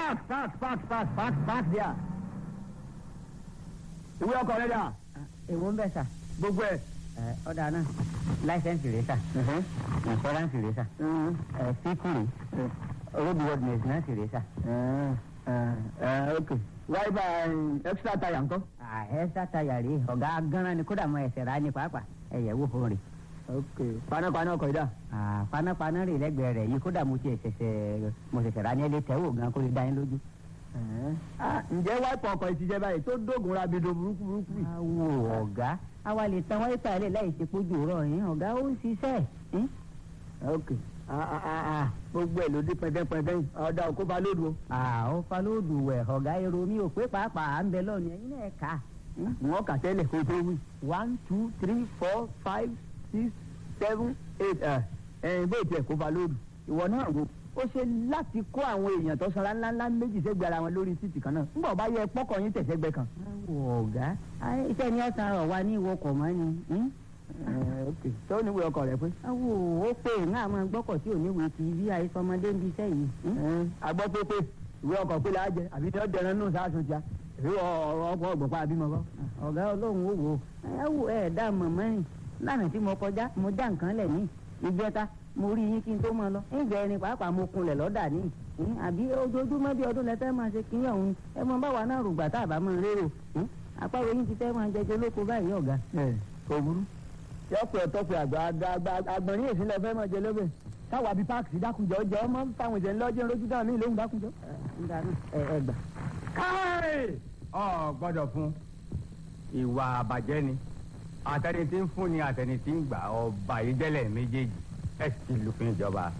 park park park park park park there. ìwé ọkọ̀ rẹ̀ dà èwo ń bẹ̀ sà gbogbo ẹ̀. ẹ ọ̀dà náà láìsẹ̀nsì rẹ̀ sà ìnṣọ́ránsì rẹ̀ sà ẹ síkìrì road worthiness náà sì rẹ̀ sà. ok wáyébà extra tire ńkọ́. ẹ sátayà rèé ọ̀gá gánran ni kódà mọ ẹsẹ̀ rà ní pàápàá ẹ̀yẹ̀ wò fún rè. ok panápaná ọkọ̀ yìí dà. panápaná rè lẹ́gbẹ̀ẹ́ rẹ̀ yìí kódà mo ti ṣẹ̀ṣẹ̀ mo ṣẹ̀ṣẹ̀ rà ní ẹlẹ́ tẹ́wò gan kó lè dá yín lójú. Ah, ǹjẹ́ wáìpù ọkọ̀ yìí ti jẹ́ báyìí tó dógùn rabido burúkú burúkú yìí. awo ọ̀gá àwa lè tan wáyé tààlẹ̀ láì ṣe pójú rọ̀ yín ọ̀gá ó ń ṣiṣẹ́ yín. ok ah, ah, ah, ah, gbogbo ẹ̀ ló dé pẹ́ndẹ́pẹ́ndẹ́ yìí ọ̀dà òkú ba lódù o. àwọn falóòdù wẹ̀ ọ̀gá èrò mi ò pé pàápàá à ń bẹ lọ́ọ̀nù ẹ̀yin náà kà á. wọ́n kà tẹ́lẹ̀ kó tó wí. one two three four five six seven eight ẹ̀ ẹ̀ bó tiẹ̀ kó ba lódù. ìwọ náà wo ó ṣe láti kó àwọn èèyàn tó sanra ńláńlá méjì sẹ́gbẹ̀ẹ́ ara wọn lórí títì kan náà ńgbà bá yẹ pọ́kọ̀ yín tẹ̀sẹ̀gbẹ́ kan. awo ọ̀gá ayé iṣẹ́ ni ọ̀sán rọ̀ wá ní ìwọkọ̀ mọ́ ni. hmm? ẹ̀ ok tó níwèé ọkọ̀ rẹ pé. awo ó pé ìhàn àwọn gbọ́kọ̀ tí ò ní wèé ti bí àìsọmọdé ń bi iṣẹ́ yìí. hmm? agbọ́ pé pé ìwé ọkọ̀ pé la jẹ àbí tí wọ́n dẹran nù sáàsùn tíá èyí ọkọ̀ ọgbọ̀n pa àbímọ kọ́. ọ̀gá ọlọ́run ó wò ó ẹ wò ẹ dá mọ̀mọ́ rìn lánàá tí mo kọjá mo já nǹkan lẹ̀ ní ìjẹta mo rí yín kí n tó máa lọ ìgbà ẹni pàápàá mo kunlẹ̀ lọ́dà ní ìhín àbí ojoojúmọ́ bí ọdún lẹ́tẹ́ máa ṣe kíní ọ̀hún ẹ mọ báwa náà rògbà tá a bá máa rérò ìhín àpárò yín ti fẹ́ máa jẹjẹ lóko báyìí ọ̀gá. ẹ kò burú. yọ pé ọtọ pé àgbà àgbà àgbọ̀n ní èsì lọ fẹ́ mọ̀ jẹ lóbẹ̀ káwa bíi páàkì sí dákunjọ jẹ ọmọ fáwọn ìṣẹ̀lẹ̀ lọ́jọ́ lójú dáhùn ní ìlóhùn dákunjọ. ẹ ẹ gbà. káì ọ gbọ́dọ̀ fún ìwà àbàjẹ́ ni àtẹni tí ń fún ni àtẹni tí ń gbà ọba ìdẹ́lẹ̀ méjèèjì ẹ sì ti lùfin ìjọba.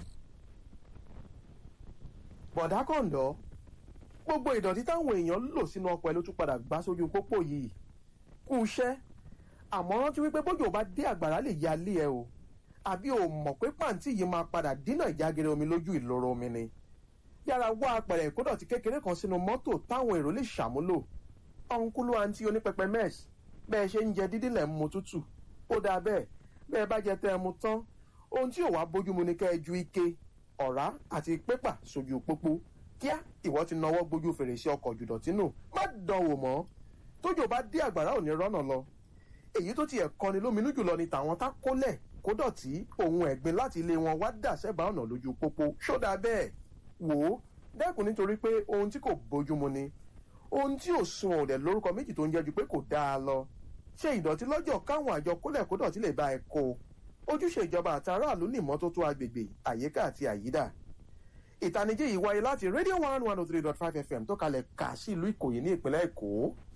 bọ̀dá kọ̀ǹdọ́ gbogbo ìdọ̀tí táwọn èèyàn lò sínú ọkọ̀ ẹ̀ ló tún padà gbá sójú pópó yìí kú iṣẹ́ àmọ́ rántí wípé bójú bá dé àgbàrá lè ya lé ẹ o àbí o mọ̀ pé pàǹtí yìí máa padà dínà ìjágere omi lójú ìloro omi ni yára wá apẹ̀rẹ̀ ìkódọ̀tí kékeré kan sínú mọ́tò táwọn èrò lè ṣàmúlò ọ̀nkúlú àǹtí onípẹpẹ mẹ́ẹ̀s bẹ́ẹ̀ ṣe ń jẹ dídí lẹ̀ ń mu tútù ó dáa bẹ́ẹ̀ bẹ́ẹ̀ bá jẹ tẹ́ ẹ mu tán ohun tí ò wá bójúmu ni kẹ́ ẹ ju ike ọ̀rá àti pépà sójú pópó kíá ìwọ ti nawọ́ gbójú fèrèsé ọkọ̀ jùdọ̀tí nù má dánwò mọ́ tójò bá dé àgbàrá ò ní rọ́nà lọ èyí tó tiẹ̀ kọni lóminú jùlọ ni tàwọn tá kólẹ̀ kó dọ̀tí ohun ẹ̀gbin láti ilé wọn wá dà sẹ́bàá ọ̀nà lójú pópó ṣódà bẹ́ẹ̀ wò ó dẹ́kun nítorí pé ohun tí kò bójúmu ni ohun tí ò sun ọ̀dẹ̀ lórúkọ méjì tó ń jẹ́ ju pé kò dáa lọ ṣe ìdọ̀tí lọ́jọ́ káwọn àjọ kólẹ̀ kó dọ̀tí lè bá ẹ kó ojúṣe ìjọba àtàràlú ní ìmọ́tótó agbègbè àyíká àti àyídà ìtanijí yìí wáyé láti radio one one oh three dot five fm tó kalẹ̀ kà sí ìlú ìkòyí ní ìpínlẹ̀ èkó